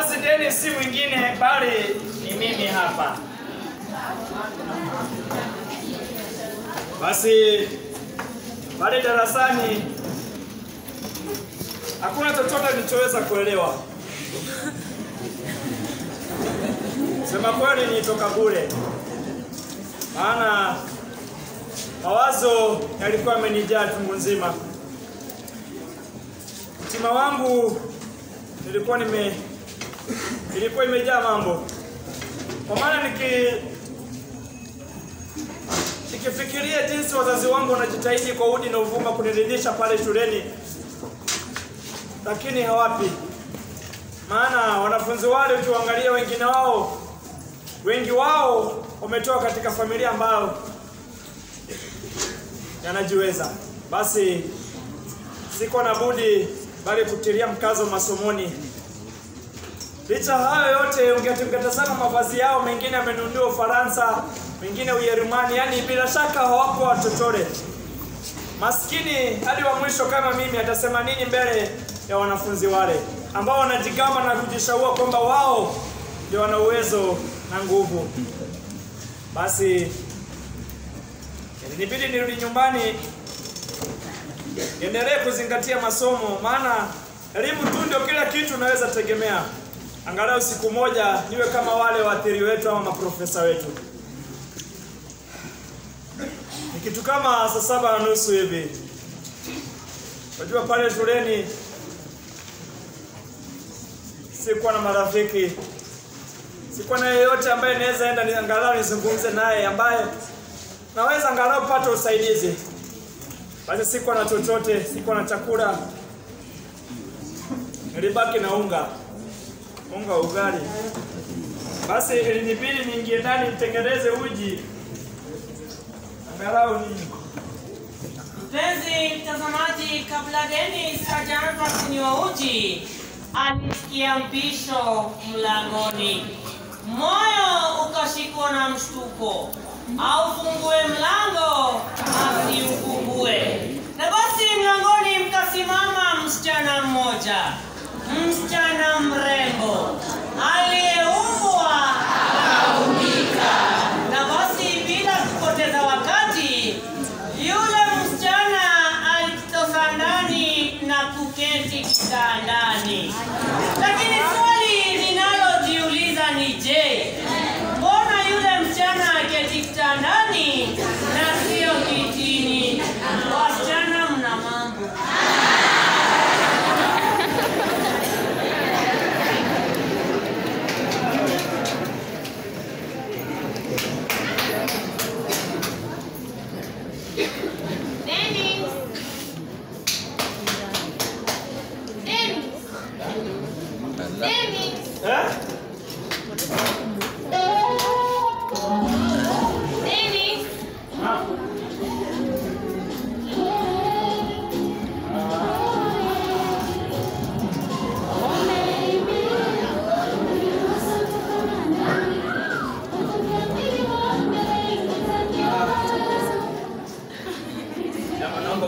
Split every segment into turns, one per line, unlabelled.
Basi Dennis si mwingine bali ni mimi hapa. Basi pale darasani hakuna chochote nilichoweza kuelewa. Sema kweli nilitoka bure, maana mawazo yalikuwa yamenijaa tungu nzima. Mtima wangu nilikuwa nime ilikuwa imejaa mambo, kwa maana niki nikifikiria jinsi wazazi wangu wanajitahidi kwa udi na uvuma kuniridhisha pale shuleni, lakini hawapi. Maana wanafunzi wale ukiwaangalia, wengine wao wengi wao wametoka katika familia ambayo yanajiweza. Basi siko na budi bali kutilia mkazo masomoni. Licha hayo yote, ungetazama mavazi yao, mengine yamenunuliwa Ufaransa, mengine Ujerumani, yaani bila shaka hawako watochore. Maskini hadi wa mwisho kama mimi atasema nini mbele ya wanafunzi wale ambao wanajigamba na kujishaua kwamba wao ndio wana uwezo na nguvu. Basi ilinibidi nirudi nyumbani niendelee kuzingatia masomo, maana elimu tu ndio kila kitu unaweza tegemea. Angalau siku moja niwe kama wale waathiri wetu ama maprofesa wetu. Ni kitu kama saa saba na nusu hivi. Unajua pale shuleni sikuwa na marafiki, sikuwa na yeyote ambaye naweza enda ni angalau nizungumze naye, ambaye naweza angalau pata usaidizi. Basi sikuwa na chochote, sikuwa na chakula, nilibaki na unga unga wa ugali. Basi ilinibidi niingie ndani nitengeneze uji angalau nini.
Mpenzi mtazamaji, kabla Dennis hajaanza kunywa uji, alisikia mpisho mlangoni. Moyo ukashikwa na mshtuko, aufungue mlango asiufungue. Na basi mlangoni mkasimama msichana mmoja, msichana mrembo aliyeumbwa na basi bila kupoteza wakati, yule msichana alitoka ndani na kuketi kitandani. Lakini swali linalojiuliza ni je, mbona yule msichana aketi kitandani na sio kitini? Wasichana mna mambo.
Dennis. Dennis. Dennis.
Eh?
Dennis.
Jamaa naomba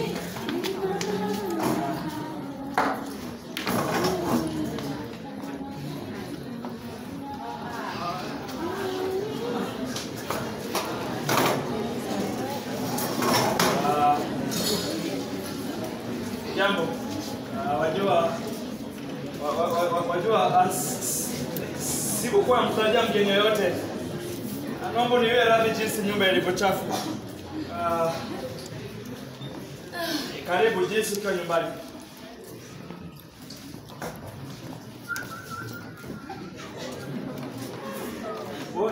Ah, Jambo. Ah, Wajua wa- wa- wa- wa- wajua ah, s- s- sikukuwa mtarajia mgeni yoyote. Ah, Naomba niwe radhi jinsi nyumba ilivyochafu. Ah, karibu jinsi ukiwa nyumbani. Oi.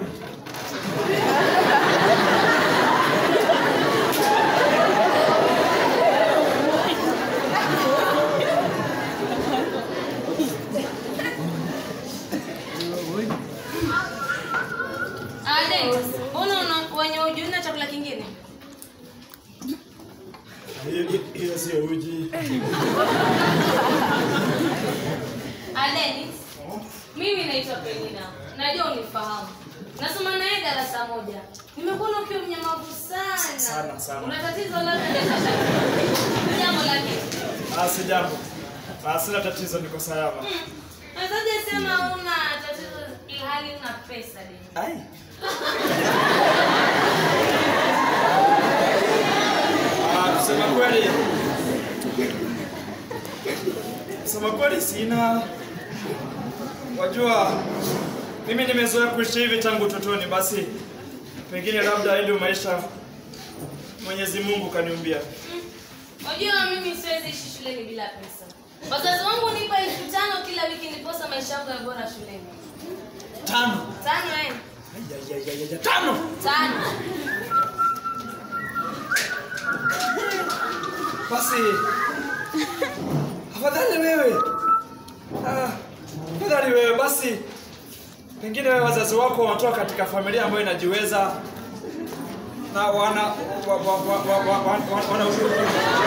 Ah, Dennis. Mbona una- wenye uji na chakula kingine?
Hiyo- Hiyo sio uji.
Ah, Dennis. Mimi naitwa Penina. Najua unifahamu. Nasoma naye darasa moja. Nimekuona ukiwa mnyamavu sana.
Sana, sana.
Una tatizo labda? Jambo lake.
Ah, si jambo. Ah, sina tatizo, niko salama.
Nazaje umesema una tatizo ilhali una pesa Dennis.
Ai. Ah, kusema kweli kusema kweli sina wajua mimi nimezoea kuishi hivi tangu utotoni basi pengine labda hii ndio maisha mwenyezi mungu kaniumbia
Unajua mimi siwezi ishi shuleni bila pesa. Wazazi wangu nipa elfu tano kila wiki niposa maisha yangu ya bora shuleni.
tano
Tano eh?
Ai, ai, ai, ai, ai, tano
Tano.
basi afadhali wewe Ah, afadhali wewe basi pengine wewe wazazi wako wanatoka katika familia ambayo inajiweza na wana wa, wa, wa, wa, wa, wa, wa, wana ushuru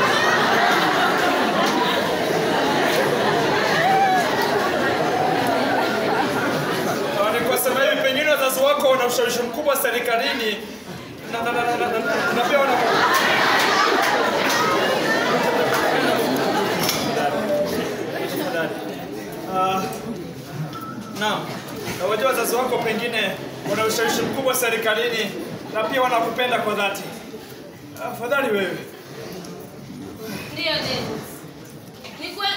Ah, ni kwa sababu hivi pengine wazazi wako wana ushawishi mkubwa serikalini na, na, na, na, na, na, na pia wana Tafadhali. Ah, Naam. Na wajua wazazi wako pengine wana ushawishi mkubwa serikalini na pia wanakupenda kwa dhati. Afadhali wewe.
Ndio Dennis. Ni kweli.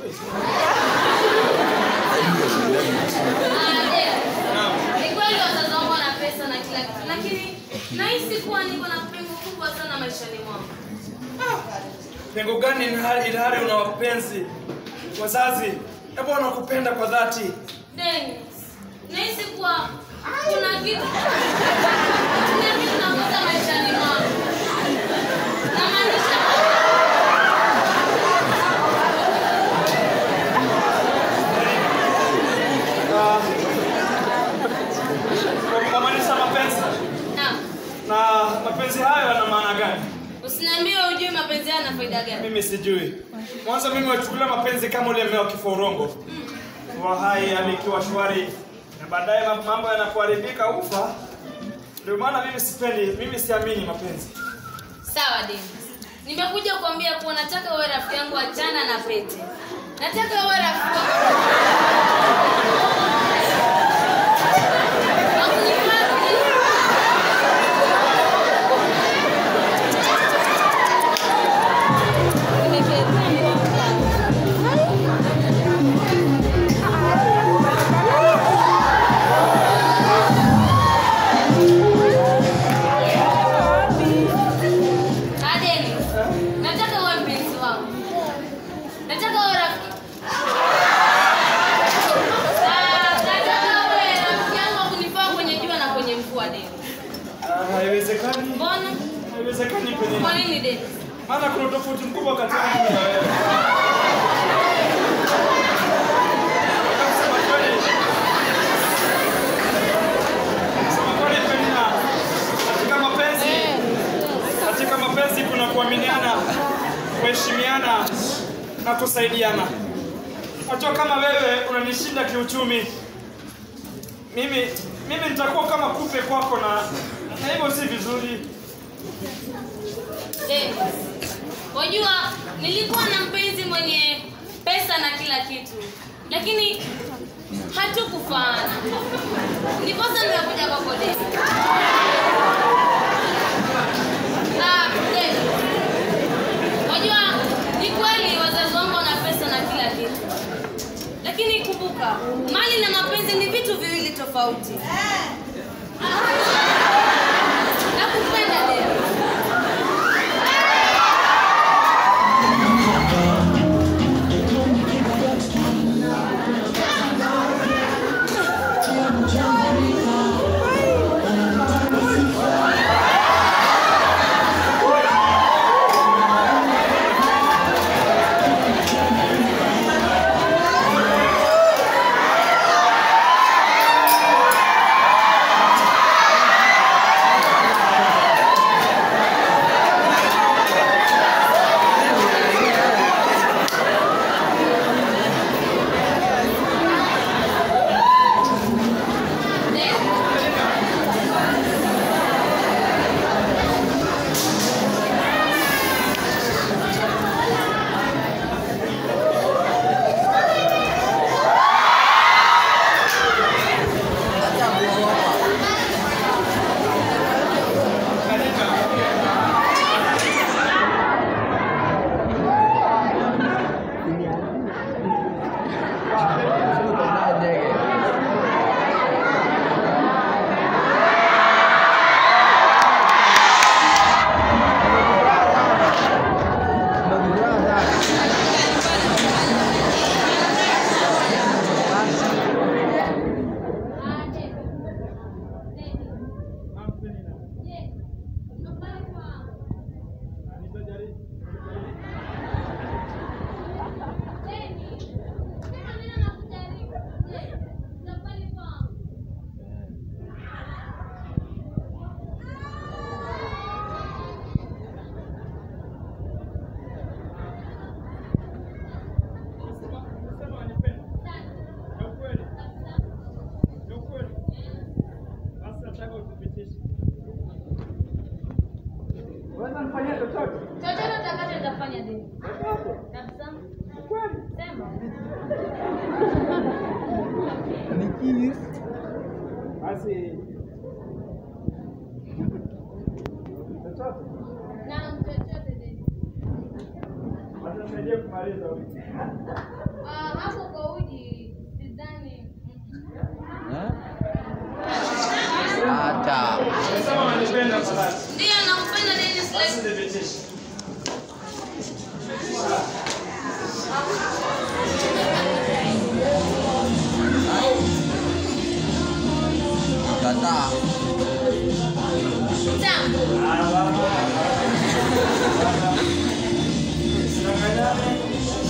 Ah, Dennis.
Naam.
Ni kweli wazazi wangu wana pesa na kila kitu, lakini nahisi kuwa niko na pengo kubwa sana maishani mwangu.
Pengo gani ilhali ilhali una wapenzi wazazi ambao wanakupenda kwa dhati?
Dennis, nahisi kuwa kuna kitu kuna kitu nakosa maishani mwangu. Namaanisha
Ah, kwa kumaanisha mapenzi.
na
Na mapenzi hayo yana maana gani?
usiniambie ujui mapenzi yana faida gani.
Mimi sijui. Mwanzo mimi wachukulia mapenzi kama ule mmea wa kiforongo. Wa hai hadi ikiwa shwari na baadaye ma- mambo yanapoharibika ufa. Ndio maana mimi sipendi, mimi siamini mapenzi.
Sawa Dennis, nimekuja kuambia kuwa nataka uwe rafiki yangu, achana na pete. Nataka uwe rafiki Ah, Dennis, nataka uwe mpenzi wangu. Nataka uwe rafiki. Ah, nataka uwe rafiki yangu wa kunifaa kwenye jua na kwenye mvua, Dennis.
Ah, Haiwezekani.
Mbona?
Haiwezekani penye.
Kwa nini Dennis?
Maana kuna tofauti mkubwa kati ya mimi na wewe. Kusema kweli. Kusema kweli Penina, katika mapenzi katika mapenzi kuna kuaminiana, kuheshimiana na kusaidiana. Najua kama wewe unanishinda kiuchumi, mimi mimi nitakuwa kama kupe kwako, na na hivyo si vizuri.
Dennis, wajua nilikuwa na mpenzi mwenye pesa na kila kitu, lakini hatukufaana. Ndiposa nimekuja kwako Dennis. Ah, Dennis, wajua ni kweli wazazi wangu wana pesa na kila kitu, lakini kumbuka, mali na mapenzi ni vitu viwili tofauti. Nakupenda Dennis.
Ah, Unaweza nifanyia chochote?
Chochote utakacho nitafanya dini. Kabisa. Sema.
Basi chochote
Na chochote dini.
watanisaidia kumaliza wiki.
Ah, hapo kwa uji sidhani.
Acha.
Unasema wanipenda kwa dhati.
Ndio nampenda Dennis
Basi
Lake.
thibitisha.
Kataa.
Sawa.
Ah, baba. Usidanganyane.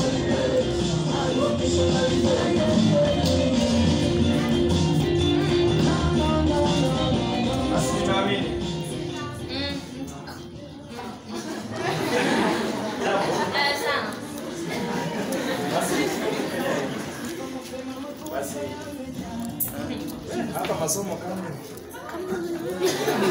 Basi ninaamini.
Mm. Eh, sana.
Basi. Basi. Hapa masomo kama